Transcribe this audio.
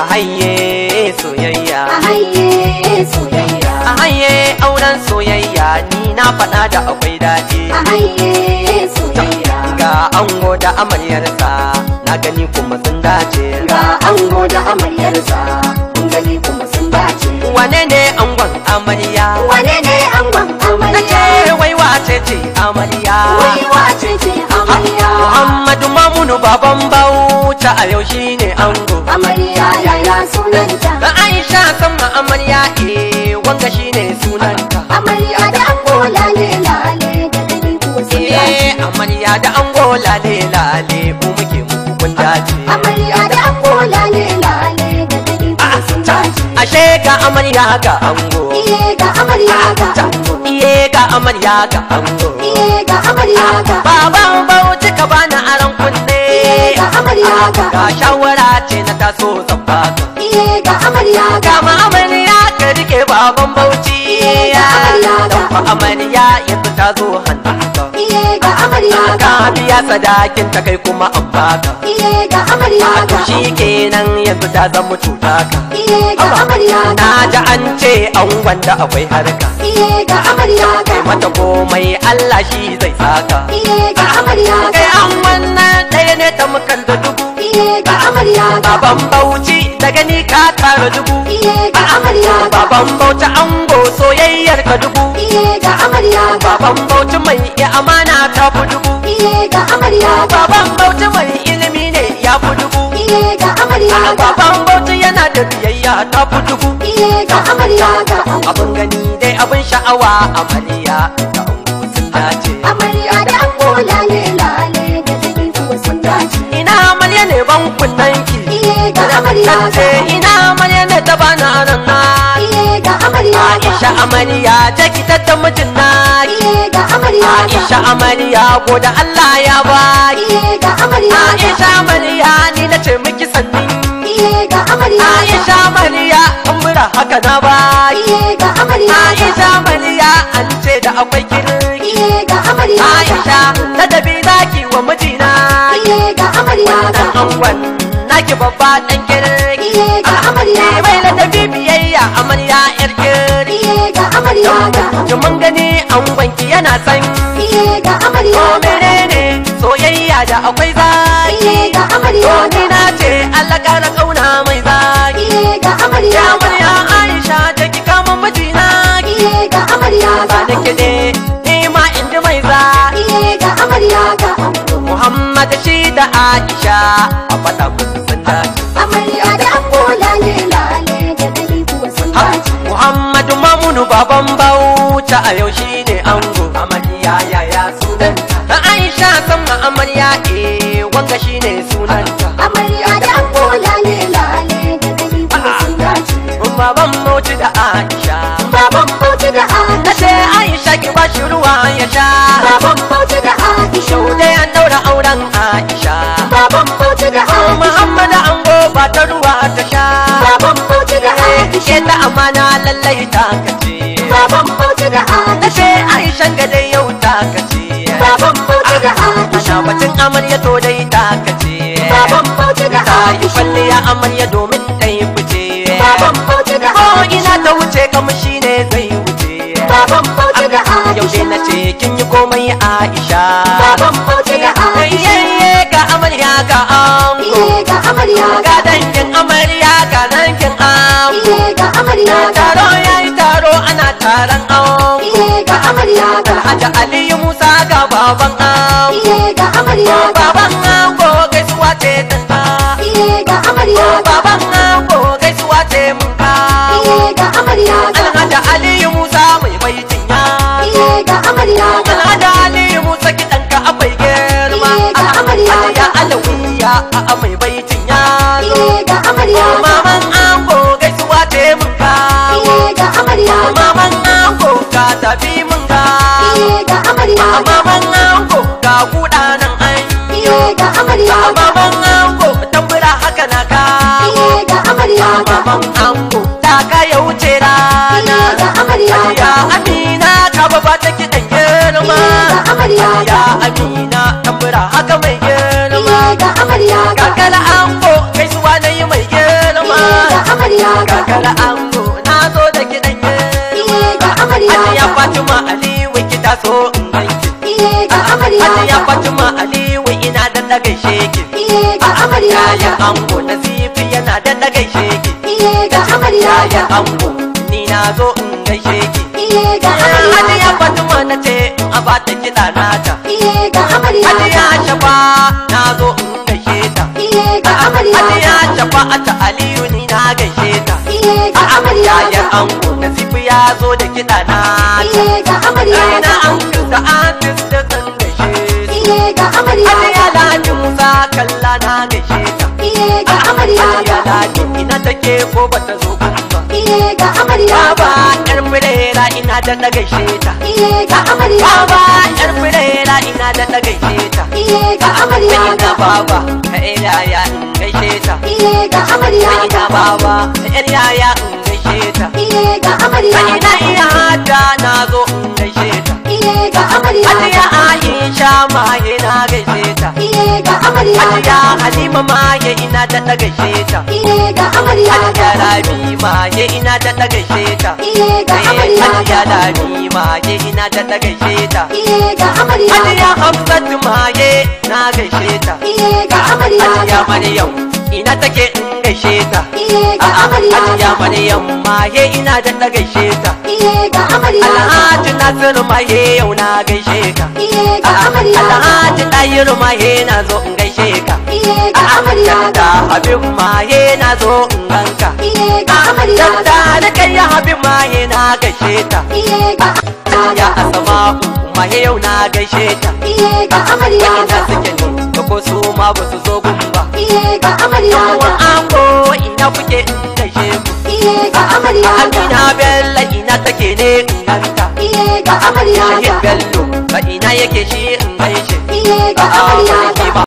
haye soyayya a haye soyayya a haye auren soyayya ni na faɗa da akwai daɗi a haye soyayya ga ango da amaryarsa na gani kuma sun dace ga ango da amaryarsa mun gani kuma sun dace wane ne angon amarya wane ne angon na ce amarya wai wace ce amarya wai wace ce amarya Muhammadu Mamunu baban bauta a yau shine ango amarya yaya sunanta da Aisha sama amarya eh wanga shine sunanta amarya da ango lale lale da gani kuma sun dace eh amarya da ango lale lale mu muke muku kun dace amarya da ango lale lale da gani kuma sun dace ashe ga amarya ga ango iye ga amarya ga ango iye ga amarya ga ango iye ga amarya ga baban bauchi ka bani aron kunne iye ga amarya ga ga shawara ce na taso zan baka iye ga amarya ga Kama amarya ka rike baban bauchi ga amarya Dan fa amarya yanzu ta zo hannunka iye ga amarya ga Ka biya sadakin ta kai kuma an baka iye ga amarya To ga shi kenan yanzu ta zama cuta ka iye ga amarya ga Na ji an ce an wanda akwai harka iye ga amarya ga Kai mata komai Allah shi zai saka iye ga amarya Kai ga an wannan ɗaya ne ta mukan da dubu iye ga amarya ga Baban bauchi da gani ka tara dubu iye ga amarya ga Baban bauchi ango soyayyar ka dubu iye ga amarya ga Baban bauchi mai iya amana ta fi dubu iye ga amarya ga Baban bauchi mai ilimi ne ya fi dubu iye ga amarya ga Baban bauchi yana da biyayya ta fi dubu iye ga amarya ga Abin gani dai abin sha'awa amarya da ango sun dace amarya da ango lale lale da gani kuma sun dace Ina amarya ne ban kunnanki iye ga amarya ga Tace ina amarya ne ta bani aron na iye ga amarya ga Aisha amarya ta ki ta mijin na iye ga amarya ga Aisha amarya ko da Allah ya baki iye ga amarya ga Aisha amarya ni na ce miki sannin iye ga amarya ga Aisha amarya an mura haka na baki iye ga amarya ga Aisha amarya an ce da akwai kirki iye ga amarya ga Aisha ladabi zaki wa mijina iye ga amarya ga dan angon naki babba dan kirki iye ga amarya Ni ga mai ladabi biyayya amarya yar kirki iye ga amarya ga Ki mun gani angonki yana san iye ga amarya ko ga menene soyayya da akwai zaki iye ga amarya To ga ni na ce Allah kara kauna mai zaki iye ga amarya Ya ga murya Aisha da ki kama mijina iye ga amarya Ba ga da ki ne ni ma in ji mai zaki iye ga amarya ga Muhammad shi da Aisha a faɗa musu sun dace amarya da ango lale lale da gani kuma sun Ha, dace Muhammadu Mamunu baban bauta a yau shi ne ango amarya yaya sunanta Na Aisha sama amarya eh wanga shi ne sunanta amarya da ango lale lale da gani kuma sun dace Baban bauchi da Aisha baban bauchi da Na Aisha ce Aisha ki ba shi ruwa ya sha baban bauchi da Aisha Yau dai an daura auren Aisha baban bauchi da Oh, Aisha Muhammad ango ba ta ruwa ta sha baban bauchi da Aisha Ke ta amana lallai ta kace baban bauchi da Na Aisha ce Aisha ga dai yau ta kace baban bauchi da Aisha Ana batun amarya to dai ta kace baban bauchi da Ta yi Aisha kwalliya amarya domin ɗai fice baban bauchi da Ko Aisha ina ta wuce kamshi ne zai wuce baban bauchi da Yau dai na Aisha ce kin yi komai Aisha baban bauchi da Aisha Yayye ga amarya ga ango iye ga amarya Ga dangin amarya ga dangin ango iye ga amarya Taro yayi taro ana taron ango iye ga amarya Alhaji Aliyu Musa ga baban ango iye ga amarya Baban ango gaisuwa ce tanka iye ga amarya Baban ango gaisuwa ce mun kawo iye ga amarya Alhaji Aliyu Musa mai baitin yaro iye ga amarya Alhaji Aliyu Musa kiɗanka akwai girma Iye ga amarya. Aliya Alawiya a mai baitin yaro iye ga amarya Maman ango gaisuwa ce mun kawo iye ga amarya Maman ango ka tafi mun kawo iye ga amarya Maman ango ga kuɗa nan an iye ga amarya Maman ango tambura haka na kawo iye ga amarya Maman ango ta ka ya wuce rana iye ga amarya Ya Amina ka baba ta kiɗan girma iye ga amarya Ya Amina tambura haka mai girma iye ga amarya Kakar ango gaisuwa na yi mai girma iye Matar ango na zo da kiɗan ye Iye ga amarya Hajiya ta. Fatima Aliyu kita so in ganki Iye ga amarya Hajiya ta. Fatima Aliyu ina da na gaishe ki Iye ga amarya Yayan ta. ango na zifi yana da na gaishe ki Iye ga amarya Yayan ta. ango ni na zo in gaishe ki Iye ga amarya Hajiya ta. Fatima na ce in a bata kiɗa nata Iye ga amarya Hajiya ta. Shafa na zo in gaishe ta Iye ga amarya Hajiya ta. Shafa ta Aliyu ni na gaishe ta Iye ga amarya Yayan ta. ango na zifi ya zo da kiɗa nata Iye ga amarya Ina ta. an da artist da zan gaishe su Iye ga amarya Hajiya ta. Ladi Musa kalla na gaishe ta Iye ga amarya Hajiya ta. Ladi ina take ko bata zo kun ba Iye ga amarya Baba ta. yar firera ina da na gaishe ta Iye ga amarya Baba ta. yar firera ina da na gaishe ta Iye ga amarya Ina ta. baba ka yar yaya in gaishe ta Iye ga amarya Ina ta. baba ka yar yaya in gaishe ta Iye ga amarya Ina ta. iya hada na zo in gaishe ta Iye ga amarya Hajiya ta. Aisha ma ina gaishe ta Iye ga amarya Hajiya ta. Halima ma ina da na gaishe ta Iye ga amarya Hajiya ta. Rabi ma ina da na gaishe ta Iye ga amarya Hajiya ta. Rabi ma ina da na gaishe ta Iye ga amarya Hajiya ta. Hafsat ma na gaishe ta Iye ga amarya Hajiya ta. Maryam ina take in gaishe ta Iye ga amarya Hajiya ta. Maryam ma ina da na gaishe ta Iye ga amarya ta. Alhaji Nasiru ma yau na gaishe ka Iye ga amarya ta. Alhaji Ɗayiru ma na zo in gaishe ka Iye ga amarya da ta. Habib ma na zo in ganka Iye ga amarya da ta. da kai ya Habib ma na gaishe ta Iye ga ya Asma ma yau na gaishe ta Iye ga amarya ina ta. suke ne da ko su ma ba su zo gun ba Iye ga amarya Yawan ta. ango ina kuke in gaishe ku Iye ga amarya ta. Amina Bello ina take ne in ganta Iye ga amarya Shahid ta. Bello ba ina yake shi in gaishe Iye ga amarya ta.